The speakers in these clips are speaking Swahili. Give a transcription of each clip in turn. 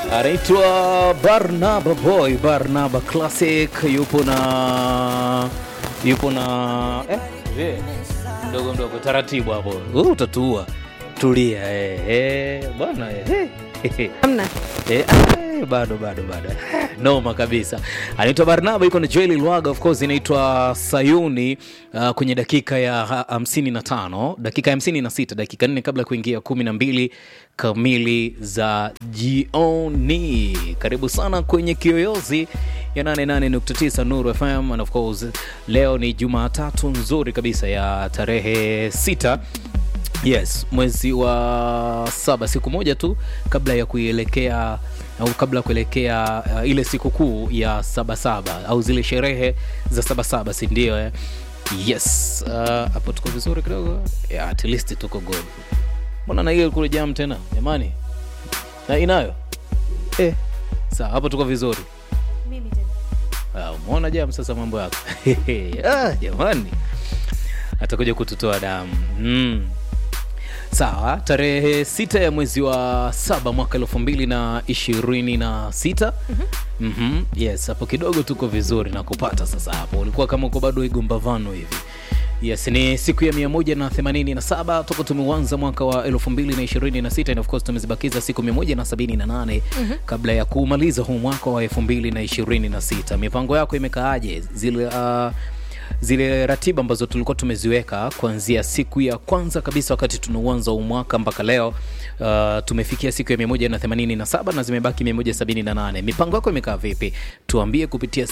anaitwa Barnaba Boy, Barnaba Classic, yupo na yupo na eh, je, mdogo mdogo, taratibu hapo, uh, utatua, tulia eh, eh, bwana eh, eh. Hamna. Eh, ah, bado bado bado noma kabisa anaitwa barnaba yuko na joeli lwaga of course inaitwa sayuni uh, kwenye dakika ya ha- hamsini na tano dakika ya hamsini na sita dakika nne kabla ya kuingia kumi na mbili kamili za jioni karibu sana kwenye kiyoyozi ya 88.9 nuru fm and of course leo ni jumatatu nzuri kabisa ya tarehe sita yes mwezi wa saba siku moja tu kabla ya kuielekea au kabla ya kuelekea uh, ile sikukuu ya sabasaba au zile sherehe za sabasaba si ndio eh? yes uh, hapo tuko vizuri kidogo yeah, at least tuko good mbona na hiyo kule jam tena jamani na inayo eh. sawa hapo tuko vizuri Mimi tena. Ah, umeona jam sasa mambo yako ah, jamani atakuja kututoa damu mm. sawa tarehe sita ya mwezi wa saba mwaka elfu mbili na ishirini na sita mm-hmm. yes hapo kidogo tuko vizuri na kupata sasa hapo ulikuwa kama uko bado igombavano hivi yes ni siku ya 187 toka tumeuanza mwaka wa 2026 and of course tumezibakiza siku 178 mm-hmm. kabla ya kumaliza huu mwaka wa 2026 mipango yako imekaaje zile uh, zile ratiba ambazo tulikuwa tumeziweka kuanzia siku ya kwanza kabisa wakati tunauanza huu mwaka mpaka leo uh, tumefikia siku ya 187 na zimebaki 178 mipango yako imekaa vipi tuambie kupitia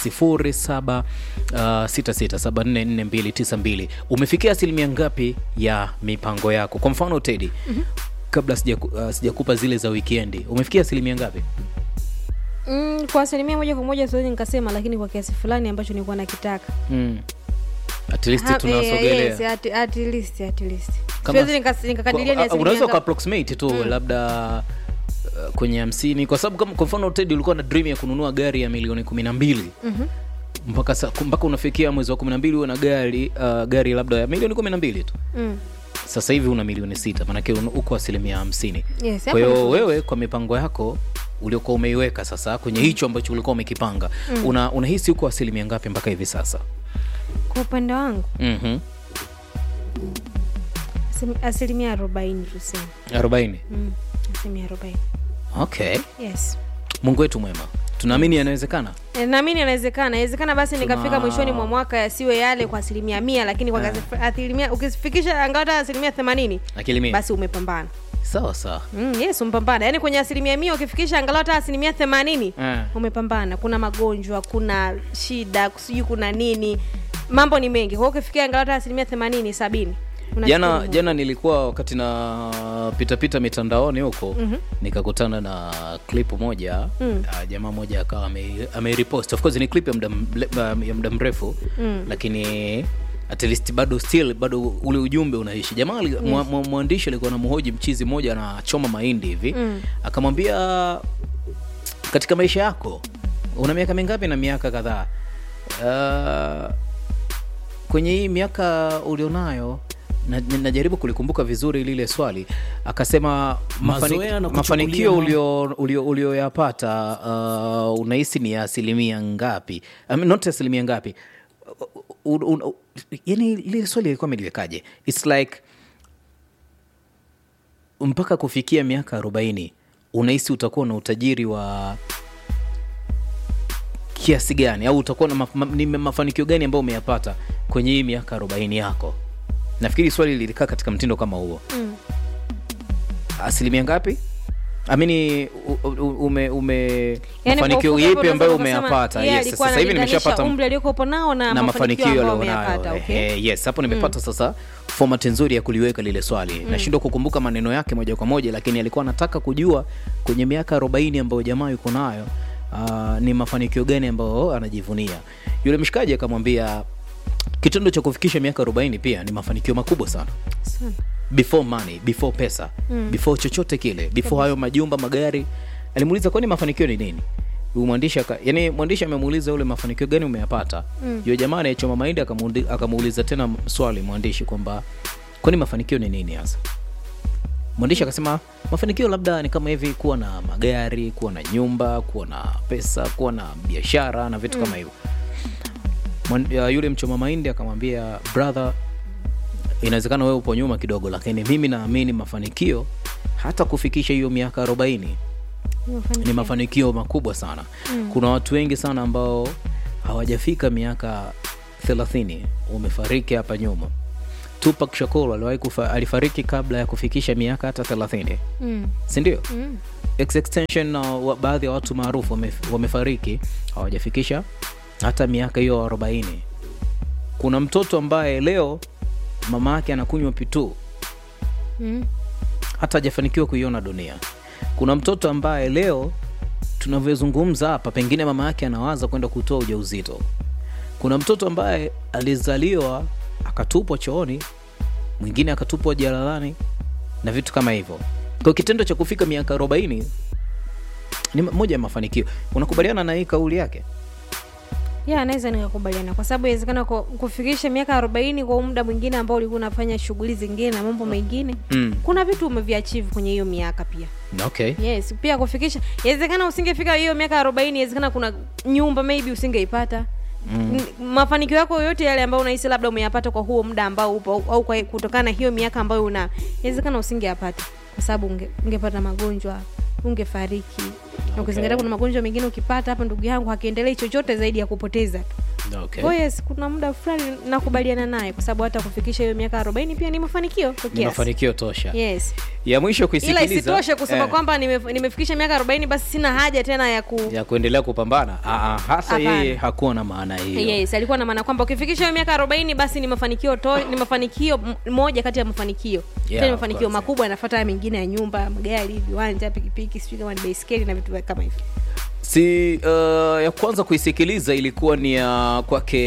0766744292 umefikia asilimia ngapi ya mipango yako kwa mfano tedi mm-hmm. kabla sijaku- uh, sijakupa zile za wikendi umefikia asilimia ngapi Mm, kwa asilimia moja kwa moja siwezi nikasema, lakini kwa kiasi fulani ambacho nilikuwa nakitaka mm. at least Ha- tunasogelea eh, yes, at, at least, at least. Kama- Siwezi nikas- nikakadiria ni Kwa- asilimia unaweza ngapi. ukaapproximate tu mm. labda uh, kwenye hamsini kwa sababu kama kwa mfano ted ulikuwa na dream ya kununua gari ya milioni kumi na mbili Mhm. mpaka sa, mpaka unafikia mwezi wa kumi na mbili uwe na gari uh, gari labda ya milioni kumi na mbili tu Mm. sasa hivi una milioni sita maanake un- uko asilimia hamsini Yes, kwa hapo hiyo ni- wewe kwa mipango yako uliokuwa umeiweka sasa kwenye hicho ambacho ulikuwa umekipanga mm. una unahisi uko asilimia ngapi mpaka hivi sasa kwa upande wangu mm-hmm. asimi- asilimia arobaini tuseme arobaini mm. asilimia arobaini okay yes mungu wetu mwema tunaamini yanawezekana E, naamini inawezekana inawezekana basi nikafika Tuna- mwishoni mwa mwaka yasiwe yale kwa asilimia mia lakini kwa kasi- asilimia ukifikisha angalau hata asilimia themanini akili mia basi umepambana sawa sawa mm, yes umepambana yaani kwenye asilimia mia ukifikisha angalau hata asilimia themanini Eh. umepambana kuna magonjwa kuna shida sijui kuna nini mambo ni mengi kwa hiyo ukifikia angalau hata asilimia themanini sabini unashukuru jana Mungu. jana nilikuwa wakati na pitapita mitandaoni huko mm-hmm. nikakutana na clip moja mm. uh, jamaa moja akawa ame- ameirepost of course ni clip ya muda mle- ya muda mrefu mm. lakini at least bado still bado ule ujumbe unaishi jamaa yes. mwa, mwa, mwandishi alikuwa na mhoji mchizi mmoja anachoma mahindi hivi mm. akamwambia katika maisha yako una miaka mingapi na miaka kadhaa uh, kwenye hii miaka ulionayo na- na- najaribu kulikumbuka vizuri lile swali akasema mafani, Mazoea na mafanikio kuchukulia ulio- ulio- ulioyapata uh, unahisi ni ya asilimia ngapi I mean, not asilimia ngapi U- u- u- yani lile swali ilikuwa ameliwekaje its like mpaka kufikia miaka arobaini unahisi utakuwa na utajiri wa kiasi gani au utakuwa na maf ma, ni mafanikio gani ambayo umeyapata kwenye hii miaka arobaini yako nafikiri swali lilikaa katika mtindo kama huo Mm. asilimia ngapi amini u- u- ume, ume Yaani kwa mafanikio ufupi hapo yepi ambayo unaweza kusema, umeyapata yeye yes, alikuwa sasa hivi analinganisha nimeshapata umri aliokuwepo nao na, na mafanikio ambayo alionayo ameyapata okay? Ehe, yes hapo nimepata sasa format nzuri ya kuliweka lile swali nashindwa kukumbuka maneno yake moja kwa moja lakini alikuwa anataka kujua kwenye miaka 40 ambayo jamaa yuko nayo uh, ni mafanikio gani ambayo anajivunia yule mshikaji akamwambia kitendo cha kufikisha miaka 40 pia ni mafanikio makubwa sana Sana. before money before pesa mm. before chochote kile before hayo majumba magari alimuuliza kwani mafanikio ni nini Huyu mwandishi aka, yani mwandishi amemuuliza ule mafanikio gani umeyapata mm. yule jamaa anayechoma mahindi akamuundi- akamuuliza tena swali mwandishi kwamba kwani mafanikio ni nini hasa mwandishi akasema mafanikio labda ni kama hivi kuwa na magari kuwa na nyumba kuwa na pesa kuwa na biashara na vitu kama hivyo Mwan- ya yule mchoma mahindi akamwambia brother inawezekana wewe upo nyuma kidogo lakini mimi naamini mafanikio hata kufikisha hiyo miaka arobaini ni mafanikio makubwa sana mm. kuna watu wengi sana ambao hawajafika miaka thelathini wamefariki hapa nyuma tupak shakur aliwahi kufa, alifariki kabla ya kufikisha miaka hata thelathini Mm. sindio Mm. X extension na wa, baadhi ya watu maarufu wame, wamefariki hawajafikisha hata miaka hiyo arobaini kuna mtoto ambaye leo mama yake anakunywa pituu Mm. hata hajafanikiwa kuiona dunia kuna mtoto ambaye leo tunavyozungumza hapa pengine mama yake anawaza kwenda kutoa ujauzito kuna mtoto ambaye alizaliwa akatupwa chooni mwingine akatupwa jalalani na vitu kama hivyo kwa kitendo cha kufika miaka 40 ni moja ya mafanikio unakubaliana na hii kauli yake ya naweza nikakubaliana kwa sababu inawezekana ku- kufikisha miaka arobaini kwa muda mwingine ambao ulikuwa unafanya shughuli zingine na mambo mengine mm. kuna vitu umeviachieve kwenye hiyo miaka pia okay yes pia kufikisha inawezekana usingefika hiyo miaka arobaini inawezekana kuna nyumba maybe usingeipata mm. mafanikio yako yoyote yale ambayo unahisi labda umeyapata kwa huo muda ambao upo au kwa kutokana na hiyo miaka ambayo una inawezekana usingeyapata kwa sababu unge, ungepata magonjwa ungefariki na ukizingatia kuna magonjwa mengine ukipata hapa ndugu yangu hakiendelei chochote zaidi ya kupoteza tu okay. Kwa yes kuna muda fulani nakubaliana naye kwa sababu hata kufikisha hiyo miaka arobaini pia ni mafanikio kwa ni kiasi mafanikio tosha yes ya mwisho ila kuisikiliza isitoshe kusema eh, kwamba nimef- nimefikisha miaka arobaini basi sina haja tena ya ku ya kuendelea kupambana Aa, hasa Hapana. yeye hakuwa na maana hiyo yes alikuwa na maana kwamba ukifikisha hiyo miaka arobaini basi ni mafanikio to, ni mafanikio m- moja kati ya mafanikio Yeah, Tena ni of mafanikio course, makubwa yanafuata haya mengine ya nyumba magari viwanja pikipiki sijui kama ni baiskeli na vitu kama hivyo si uh, ya kwanza kuisikiliza ilikuwa ni ya kwake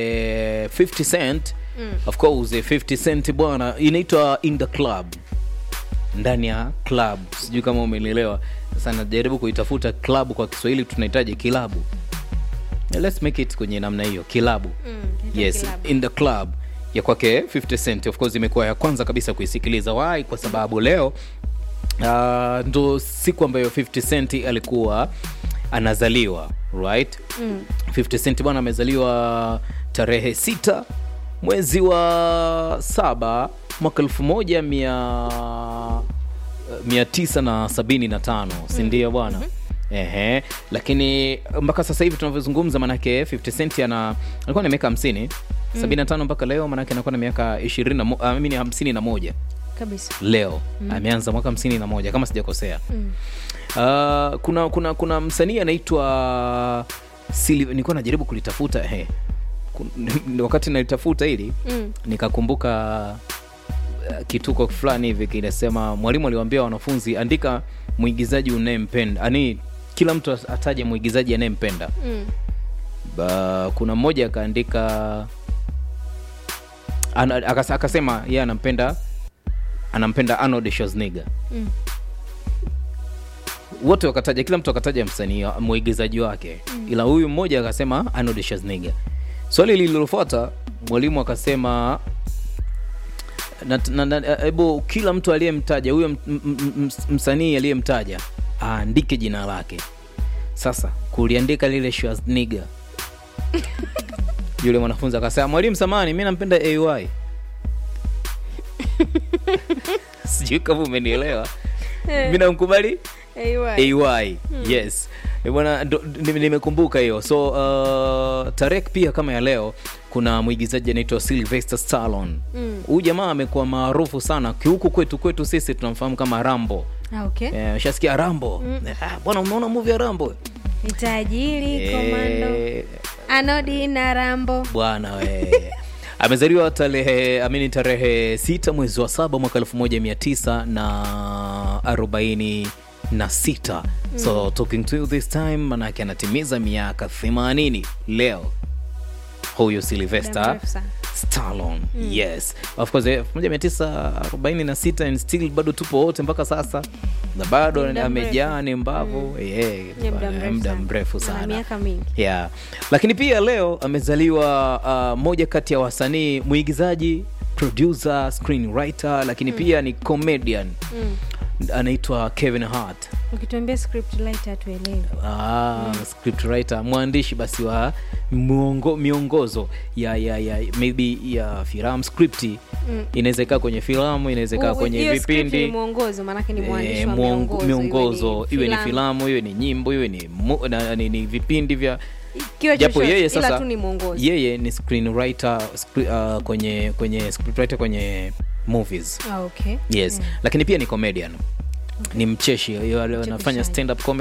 50 cent mm. of course 50 cent bwana inaitwa in the club ndani ya club sijui kama umenielewa sasa najaribu kuitafuta club kwa kiswahili tunahitaji kilabu let's make it kwenye namna hiyo kilabu Mm, yes kilabu. in the club ya kwake 50 cent of course imekuwa ya kwanza kabisa kuisikiliza why kwa sababu leo uh, ndo siku ambayo 50 cent alikuwa anazaliwa right Mm. 50 cent bwana amezaliwa tarehe sita mwezi wa saba mwaka elfu moja mia mia tisa na sabini na tano sindio bwana Ehe, lakini mpaka sasa hivi tunavyozungumza manake 50 cent ana alikuwa na miaka 50 75 mpaka leo manake anakuwa na miaka 20 na mo- ah, mimi ni 51 kabisa leo ameanza mwaka 51 kama sijakosea Mm. Uh, kuna kuna kuna msanii anaitwa Sili- nilikuwa najaribu kulitafuta he. Kun- wakati nalitafuta hili Mm. nikakumbuka uh, kituko fulani hivi kinasema mwalimu aliwaambia wanafunzi andika mwigizaji unayempenda ani kila mtu ataje mwigizaji anayempenda Mm. ba, kuna mmoja akaandika ana, akas- akasema yeye anampenda anampenda Arnold Schwarzenegger Mm. wote wakataja kila mtu akataja msanii wa- mwigizaji wake mm. ila huyu mmoja akasema Arnold Schwarzenegger swali lililofuata mwalimu akasema na- na- na- hebu kila mtu aliyemtaja huyo m- m- m- m- msanii aliyemtaja aandike jina lake sasa kuliandika lile Schwarzenegger yule mwanafunzi akasema mwalimu samani mi nampenda ay sijui kama umenielewa mi namkubali Anyway. ay yes Eh, bwana ndo- nime- nimekumbuka hiyo so uh, tarek pia kama ya leo kuna mwigizaji anaitwa sylvester stallone Mm. huyu jamaa amekuwa maarufu sana kihuku kwetu kwetu sisi tunamfahamu kama rambo Ah, okay Eh, ushasikia rambo Eh, ah, bwana umeona movie ya rambo ni tajiri komando Eh, anodi na rambo bwana we amezaliwa tarehe amini tarehe sita mwezi wa saba mwaka elfu moja mia tisa na arobaini na sita so talking to you this time manake anatimiza miaka 80 leo huyu Muda sylvester mrefu sana. Stallone yes of course eh, 1946 and still bado tupo wote mpaka sasa na bado Muda amejaa ni mbavu yeah, Ni muda bwana, mrefu muda sana. mrefu Ana sana miaka mingi yeah. lakini pia leo amezaliwa uh, moja kati ya wasanii mwigizaji producer screenwriter lakini pia ni comedian Mm. anaitwa kevin hart ukituambia script writer hatuelewi ah, scriptwriter mwandishi basi wa muongo, miongozo ya, ya, ya maybe ya filamu scripti Mm. inaweza ikaa kwenye filamu inaweza ikaa U- kwenye hiyo script ni vipindi mwongozo maanake ni mwandishi eh, wa mwongo- miongozo, miongozo iwe ni filamu. filamu iwe ni nyimbo iwe ni, mu, na, ni, ni vipindi vya Kiwe japo chochote, yeye ila sasa tu ni mwongozo yeye ni screenwriter scre, uh, kwenye kwenye scriptwriter kwenye movies ah, okay. yes Mm. lakini pia ni comedian ni mcheshi yeye anafanya Mchekeshaji. stand up comedy